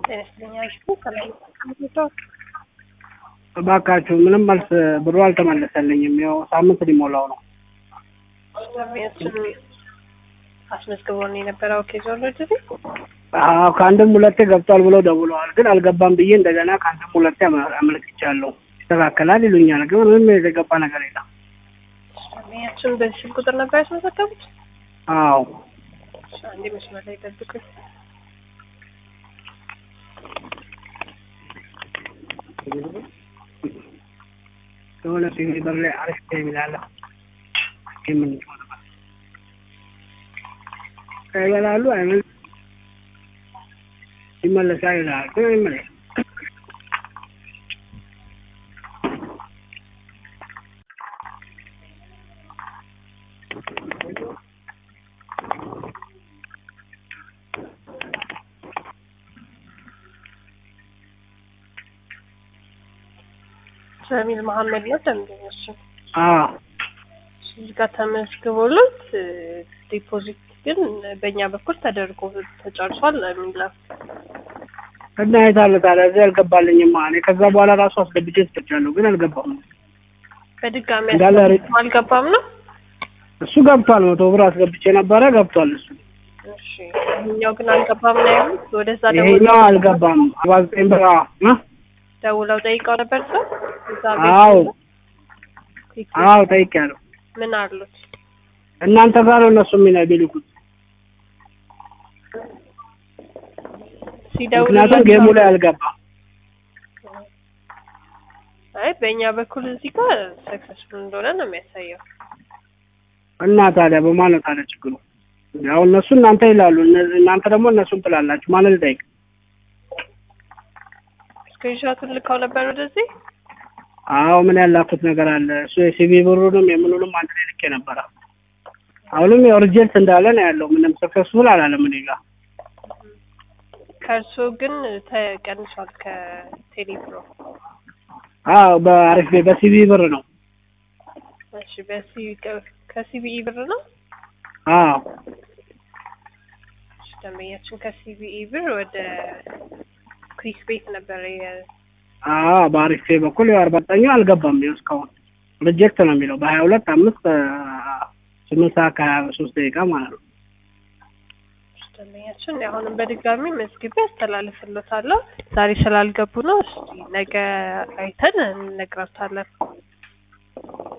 ጤና ይስጥልኝ አልኩ ከላይ ተቀምጠው እባካችሁ ምንም መልስ ብሩ አልተመለሰልኝም። ያው ሳምንት ሊሞላው ነው። እሱን አስመዝግቦን የነበረው ኬዝ ኦልሬዲ አዎ ከአንድም ሁለቴ ገብቷል ብለው ደውለዋል፣ ግን አልገባም ብዬ እንደገና ከአንድም ሁለቴ አመ- አመልክቻለሁ። ይስተካከላል ይሉኛል፣ ግን ምንም የተገባ ነገር የለም። እሱን በዚህ ስልክ ቁጥር ነበር ያስመዘገቡት። አዎ አንዴ መስመር ላይ ጠብቁኝ። የሆነ ሲቪ በር ላይ አሪፍ የሚላለ ይበላሉ አይመል ይመለሳል ይላል፣ ግን አይመለስም። ጀሚል መሀመድ ነው ደንበኞች አዎ እዚህ ጋር ተመዝግቦለት ዲፖዚት ግን በእኛ በኩል ተደርጎ ተጨርሷል የሚለው እና የት አለ ታዲያ? እዚህ አልገባልኝማ። እኔ ከዛ በኋላ ራሱ አስገብቼ ስጥቻለሁ፣ ግን አልገባም። በድጋሚ እንዳለ አስገብቶ አልገባም ነው። እሱ ገብቷል። መቶ ብር አስገብቼ ነበረ፣ ገብቷል እሱ። እሺ ይሄኛው ግን አልገባም ነው ያሉት። ወደዛ ይሄኛው ደውለው አልገባም። አርባ ዘጠኝ ብር አዎ እ? ደውለው ጠይቀው ነበር ሰው እዛ አዎ ቤት አዎ ጠይቄያለሁ። ምን አሉት? እናንተ ጋር ነው እነሱ የሚና ቢልኩት፣ ምክንያቱም ሲደውልላቸው ጌሙ ላይ አልገባም። አይ በእኛ በኩል እዚህ ጋር ሰክሰስፉል እንደሆነ ነው የሚያሳየው። እና ታዲያ በማን ነው ታዲያ ችግሩ? ያው እነሱ እናንተ ይላሉ፣ እነ- እናንተ ደግሞ እነሱን ትላላችሁ። ማንን ልጠይቅ? ስክሪንሾቱን ልካው ነበር ወደዚህ። አዎ ምን ያላኩት ነገር አለ? እሱ የሲቪ ብሩንም የምኑንም አንድ ላይ ልኬ ነበረ። አሁንም ያው ሪጀክት እንዳለ ነው ያለው። ምንም ሰክሰስፉል አላለም እኔ ጋር። ከእርሶ ግን ተቀንሷል ከቴሌብሮ። አዎ በአሪፍ ቤ- በሲቪ ብር ነው። እሺ በሲ ከሲቢኢ ብር ነው። አዎ እሺ ደንበኛችን ከሲቢኢ ብር ወደ ኩዊክ ቤት ነበር የ- አዎ በአሪፍ ቤ በኩል ያው አርባ ዘጠኙ አልገባም። ይኸው እስካሁን ሪጀክት ነው የሚለው በሀያ ሁለት አምስት ስምንት ሰዓት ከሀያ ሶስት ደቂቃ ማለት ነው። እሺ ደንበኛችን አሁንም በድጋሚ መዝግቤ አስተላልፍሎታለሁ። ዛሬ ስላልገቡ ነው። እስቲ ነገ አይተን እንነግራታለን።